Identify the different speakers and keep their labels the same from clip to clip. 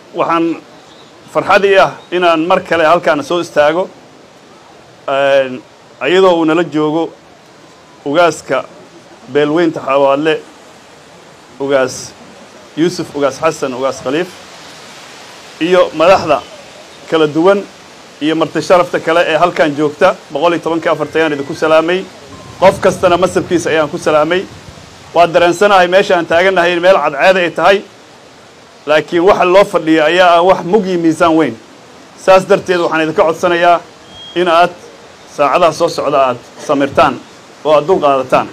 Speaker 1: waxaan farxad ii ah inaan mar kale halkaana soo istaago iyadoo uu nala joogo ugaaska beelweynta xawaadle ugaas yuusuf ugaas xasan ugaas khaliif iyo madaxda kala duwan iyo marti sharafta kale ee halkan joogta boqol iyo tobankii afarta ayaan idinku salaamay qof kastana masabkiisa ayaan ku salaamay waa dareensanahay meesha aan taagannahay in meel cadceeda ay tahay laakiin waxa loo fadhiya ayaa ah wax mug iyo miisaan weyn saas darteed waxaan idinka codsanayaa in aad saacadaha soo socda aad samirtaan oo aad dul qaadataan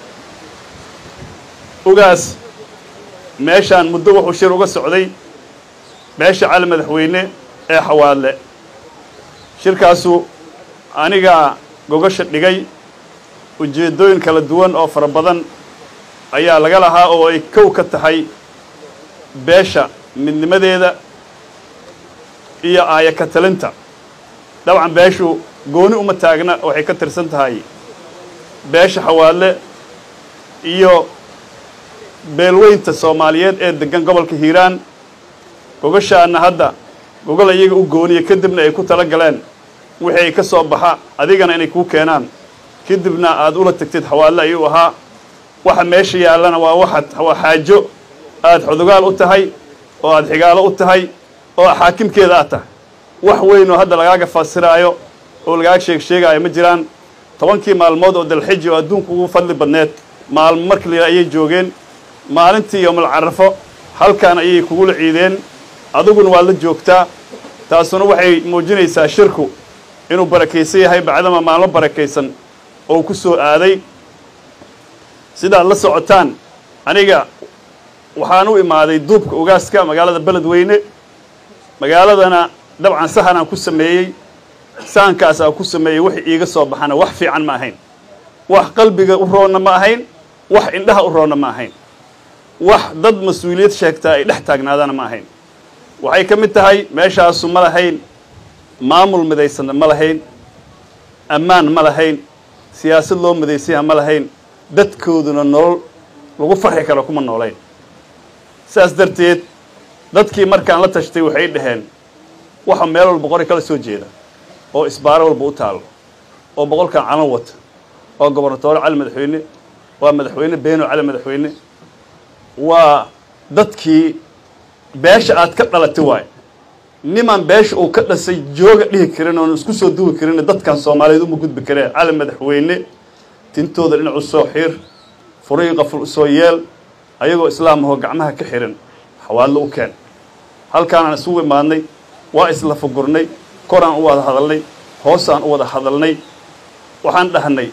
Speaker 1: ugaas meeshaan muddo wuxuu shir uga socday beesha cali madaxweyne ee xawaadle shirkaasu anigaa gogasha dhigay ujeeddooyin kala duwan oo fara badan ayaa laga lahaa oo ay kow ka tahay beesha midnimadeeda iyo aaya ka talinta dabcan beeshu gooni uma taagna waxay ka tirsan tahay beesha xawaadle iyo beelweynta soomaaliyeed ee deggan gobolka hiiraan gogashaana hadda gogol iyaga u gooniya kadibna ay ku tala galeen wixii ay ka soo baxa adigana inay kuu keenaan kadibna aad ula tagtid xawaadle ayuu ahaa waxa meesha yaallana waa waxaad waa xaajo aad xudugaal u tahay oo aad xigaalo u tahay oo xaakimkeeda aad tahay wax weyn oo hadda lagaaga fasiraayo oo lagaaga sheeg sheegaayo ma jiraan tobankii maalmood oo dalxiji oo adduunku ugu fadli badneed maalmo marka la ayay joogeen maalintii yowmal carafo halkan ayay kugula ciideen adiguna waad la joogtaa taasuna waxay muujinaysaa shirku inuu barakaysan yahay bacdama maalmo barakaysan oo ku soo aaday sidaad la socotaan aniga waxaan u imaaday duubka ugaaska magaalada beledweyne magaaladana dabcan sahanaan ku sameeyey sahankaas aan ku sameeyey wax iiga soo baxana wax fiican ma ahayn wax qalbiga u roonna ma ahayn wax indhaha u roonna ma ahayn wax dad mas-uuliyad sheegtaa ay dhex taagnaadana ma ahayn waxay ka mid tahay meeshaasu ma lahayn maamul midaysanna ma lahayn ammaan ma lahayn siyaasad loo midaysanyaha ma lahayn dadkooduna nolol lagu farxi karo kuma noolayn saas darteed dadkii markaan la tashtay waxay dhaheen waxa meel walba qori kala soo jeeda oo isbaaro walba u taalo oo boqolkan calan wata oo gobernatoore cali madaxweyne waa madaxweyne beeno cali madaxweyne waa dadkii beesha aad ka dhalatay waayo niman beesha uu ka dhasay jooga dhihi karin oon isku soo duwi karin dadkan soomaaliyeed uma gudbi kareen cali madaxweyne tintooda dhinac u soo xiir furii qaful usoo yeel ayagoo islaam ahoo gacmaha ka xihan xawaadlo u keen halkaanaan isugu imaadnay waa isla fugurnay koraan u wada hadalnay hoosaan u wada hadalnay waxaan dhahnay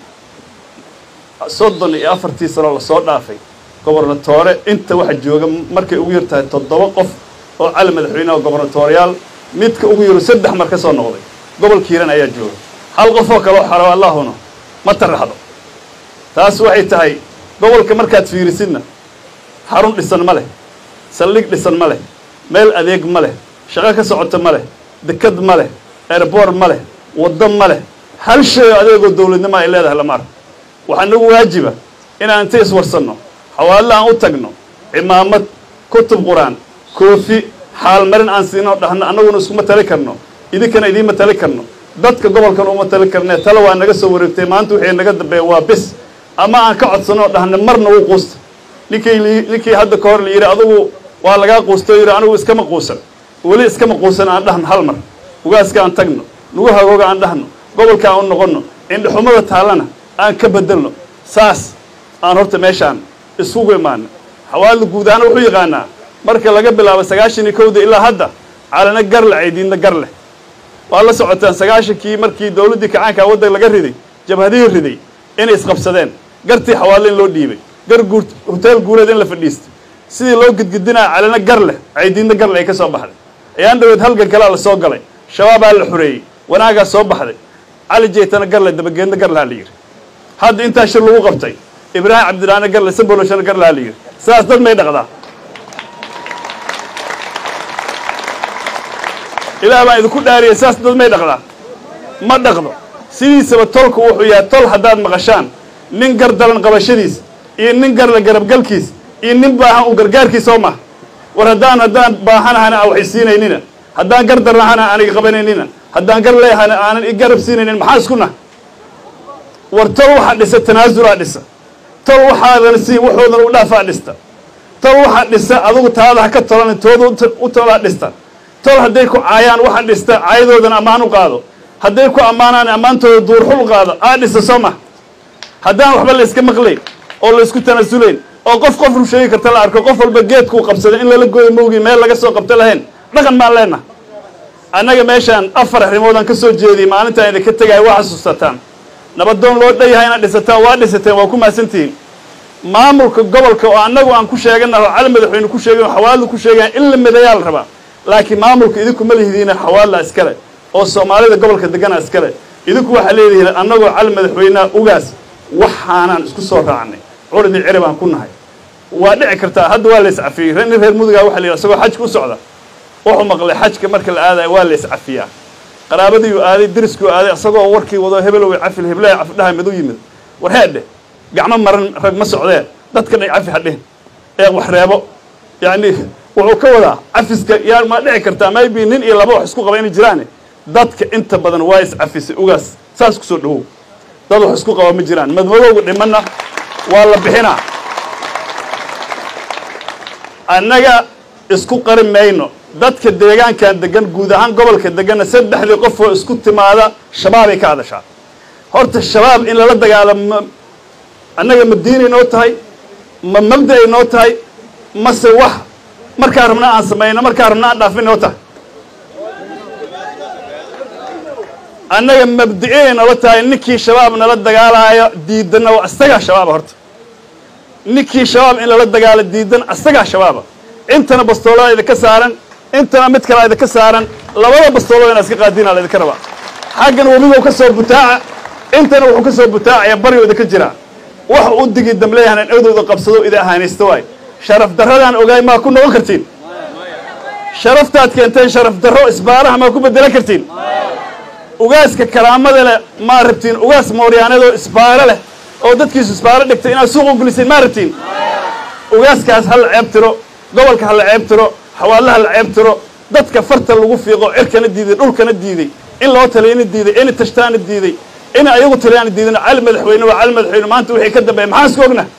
Speaker 1: soddon iyo afartii sanoo lasoo dhaafay gobernatoore inta waxa jooga markay ugu yar tahay toddoba qof oo cali madaxweyne oo gobernatooriyaal midka ugu yaro saddex mar ka soo noqday gobolka hiiran ayaa jooga hal qof oo kaleo xaro allahuna ma taraxdo taas waxay tahay gobolka markaad fiirisidna xarun dhisan ma leh saldhig dhisan ma leh meel adeeg ma leh shaqo ka socota ma leh dekad ma leh airboort ma leh waddo ma leh hal shay oo adeegoo dawladnimo ay leedahay lama arko waxaa nagu waajiba inaan inta iswarsanno xawaadle aan u tagno cimaamad kutub qur-aan koofi xaalmarin aan siinoo dhahno annaguna iskuma tali karno idinkana idiinma tali karno dadka gobolkan uma tali karnee tale waa naga soo wareegtay maanta wixii naga dambeeya waa bis ama aan ka codsanoo dhahno marna wuu quusta ninkii ninkii hadda ka hor la yidhi adugu waa lagaa quusta o yidhi anigu iskama quusan weli iskama quusan aan dhahno hal mar ugaaska aan tagno nagu hagooga aan dhahno gobolka aan u noqonno indhaxumada taallana aan ka bedelno saas aan horta meeshaan isugu imaano xawaadla guud ahaan wuxuu yaqaanaa marka laga bilaabo sagaashan iyo kowda ilaa hadda calana gar le caydiinna gar leh waa la socotaan sagaashankii markii dawladdii kacaanka waddan laga riday jabhadihii riday inay isqabsadeen gartii xawaadle in loo dhiibay gar guur hoteel guureed in la fadhiistay sidii loo gidgidinaa calana gar leh caydiinna gar leh ay ka soo baxday ayaan dhaweed halgan kalea la soo galay shabaabaa la xoreeyey wanaagaa soo baxday cali jeytana garle dabageedna gar lahaa la yidhi hadda intaa shir lagu qabtay ibraahim cabdiraane garle saboloshana gar lahaa la yidhi sidaas dad may dhaqdaa ilaah baan idinku dhaariyay sidaas dad may dhaqdaa ma dhaqdo sidiisaba tolku wuxuu yahay tol haddaad maqashaan nin gar dalan qabashadiis iyo nin garle garabgalkiis iyo nin baahan uu gargaarkiis soo maha war haddaan haddaan baahanahana a waxay siinaynina haddaan gar darnahana aanay qabanaynina haddaan gar leehana aanan i garab siinaynin maxaa isku nah war tol waxaa dhisa tanaasulaa dhisa tol waxaadan sii waxoodan u dhaafaa dhista tol waxaa dhisa adugu taada ha ka tolan tooda u tolaa dhista tol hadday ku caayaan waxaa dhista caayadoodan ammaan u qaado hadday ku ammaanaan ammaantooda duurxul qaado aa dhisa soo ma haddaan waxba la yska maqlayn oo la isku tanaasulayn oo qof qof ru sheegi karta la arko qof walba geedkuu qabsaday in lala gooyo mowgii meel laga soo qabto lahayn dhaqan baan leenaha annaga meeshaan afar arrimoodaan ka soo jeediyey maalintaan idinka tegaya waa xasuusataan nabadoon loo dhanyahay inaad dhisataan waa dhisateen waa ku mahadsantihiin maamulka gobolka oo annagu aan ku sheegana oo cali madaxweyne ku sheegay oo xawaaladu ku sheegayan in la midayaa la rabaa laakiin maamulka idinku ma lihidiina xawaalada iskale oo soomaalida gobolka degana iskale idinku waxaa leedihiin annagoo cali madaxweyneha ugaas waxaanaan isku soo raacnay curidii ciri baan ku nahay waa dhici kartaa hadda waa la iscafiyey nin reer mudugaa waxa la yidhi isagoo xajka u socda wuxuu maqlay xajka marka la aadaya waa la iscafiyaa qaraabadiiuu aaday deriskuu aaday isagoo warkii wado hebelow cafil heblaha cafidhaha mid u yimid war heedhe gacmo maran rag ma socdee dadka dhay cafi hadhihin ee wax reebo yacni wuxuu ka wadaa cafiska yaa ma dhici kartaa maybe nin iyo laba wax isku qaba inay jiraane dadka inta badan waa iscafisay ugaas saas kusoo dhawow dad wax isku qaba ma jiraan madmadowga dhimanna waa la bixinaa annaga isku qari mayno dadka deegaankan degan guud ahaan gobolka deganna saddexdii qof oo isku timaada shabaabay ka hadashaa horta shabaab in lala dagaalamo annaga ma diinay noo tahay ma mabda'ay noo tahay mase wax markaa rabna aan samayno markaa rabna aan dhaafin noo tahay annaga mabdi'inay noola tahay ninkii shabaab nala dagaalaayo diidanna waa isagaa shabaaba horta ninkii shabaab in lala dagaalo diidan isagaa shabaaba intana bastoolada idinka saaran intana mid kalea idinka saaran labada bastoolada inaa iska qaadiina la idinka rabaa xaggan webigow ka soo butaaca intana wuxuu ka soo butaacaya baryo idinka jiraa wax u digi damleeyahan awdowda qabsado idi ahaanaysta waay sharaf darradaan ogaay maa ku noqon kartiin sharaftaad keenteen sharaf darro isbaaraha maa ku bedelan kartiin ugaaska karaamada leh maa rabtiin ugaas mooryaanadoo isbaaro leh oo dadkiisu isbaaro dhigtay inaad suuq u geliseen maa rabtiin ugaaskaas ha la ceeb tiro gobolka ha la ceeb tiro xawaalaha la ceeb tiro dadka farta lagu fiiqo cirkana diiday dhulkana diiday in loo taliyana diiday in tashtaana diiday in ayagu taliyaana diidan cali madaxweyne waa cali madaxweyne maanta wixii ka dambeeya maxaan isku ogna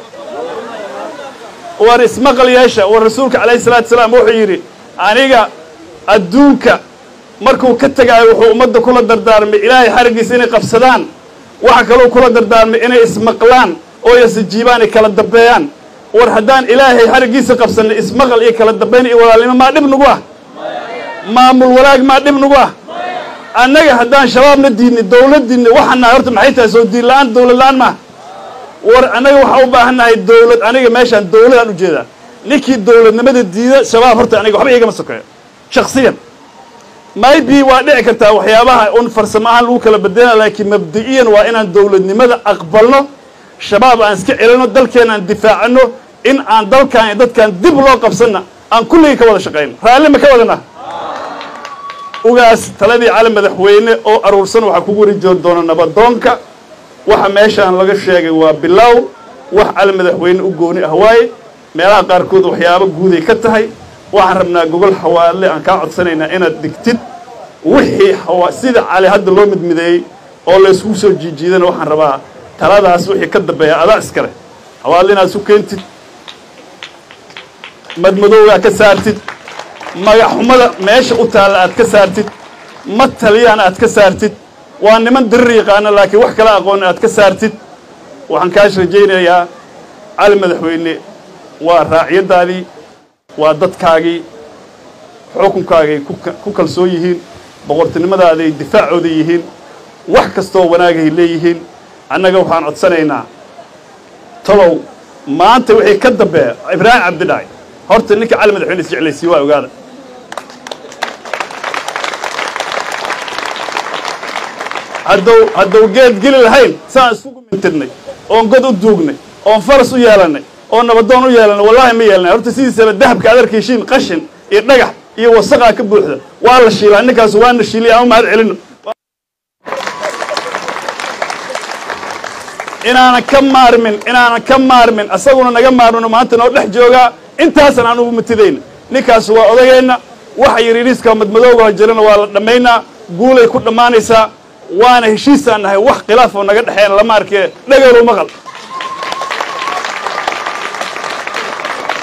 Speaker 1: war ismaqal yeesha war rasuulka calayhi salaatu salaam wuxuu yidhi aniga adduunka markuu ka tegaayo wuxuu ummadda kula dardaarmay ilaahay xariggiisa inay qabsadaan waxa kaloo kula dardaarmay inay ismaqlaan oo yasijiibaan ay kala dambeeyaan war haddaan ilaahay xariggiisa qabsanay ismaqal iyo kala dambayn iyo walaalnimo maa dhib nagu ah maamul walaag maa dhib nagu ah annaga haddaan shabaabna diidnay dawladdiinna waxaan nahay horta maxay tahay soo diin la-aan dawlad la-aan maaha war annaga waxaa u baahan nahay dawlad aniga meeshaan dawladaan ujeedaa ninkii dawladnimada diida shabaab horta aniga waxba igama sokeeyo shaksiyan maybe waa dhici kartaa waxyaabaha un farsamo ahaan lagu kala bedelana laakiin mabdi'iyan waa inaan dawladnimada aqbalno shabaab aan iska celino dalkeena aan difaacano in aan dalkan iyo dadkan dib loo qabsanna aan kulligii ka wada shaqayno raalli ma ka wadana ugaas taladii cali madaxweyne oo aruursan waxaa kugu wari joon doona nabadoonka waxa meeshaan laga sheegay waa bilow wax cali madaxweyne u gooni ah waaye meelaha qaarkood waxyaabo guuday ka tahay waxaan rabnaa gogol xawaale aan kaa codsanaynaa inaad dhigtid wixii sida cali hadda loo midmideeyey oo laysku soo jiijiidana waxaan rabaa taladaas wixii ka dambeeya adaa iskale xawaale inaad isu keentid madmadowgaa ka saartid magaxxumada meesha u taalla aad ka saartid ma taliyaan aad ka saartid waa niman dirir yaqaana laakiin wax kala aqoon aad ka saartid waxaan kaas rajaynayaa cali madaxweyne waa raacyadaadii waa dadkaagii xukunkaagay ku kalsoon yihiin boqortinimadaadaay difaacooda yihiin wax kastoo wanaagay leeyihiin annaga waxaan codsanaynaa talow maanta wixii ka dambeeya ibraahim cabdidhaay horta ninka cali madaxweyne isjeclaysiiye waa ogaada haddow haddow geed geli lahayn saan iskugu mintirnay oon god u duugnay oon faras u yeelannay oo nabadoon u yeelannay wallaahi ma yeelnay horta sidiisaba dahabka aad arkaysiin qashin iyo dhagax iyo wasaqaa ka buuxda waa la shiilaa ninkaas waana shiiliya ama mahad celino inaanan ka maarmin inaanan ka maarmin asaguna naga maarmino maanta noo dhex joogaa intaasan aan ugu matidayna ninkaas waa odageenna waxa yariiriiska madmadowga jirana waa la dhammaynaa guulay ku dhammaanaysaa waana heshiisaan nahay wax khilaaf oo naga dhexeena lama arkee dhageelu maqal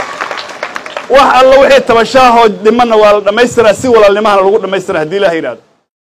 Speaker 1: wax alla wixii tabashaahoo dhimanna waa la dhammaystiraa si walaalnimahana lagu dhammaystira haddii ilaha yidhahdo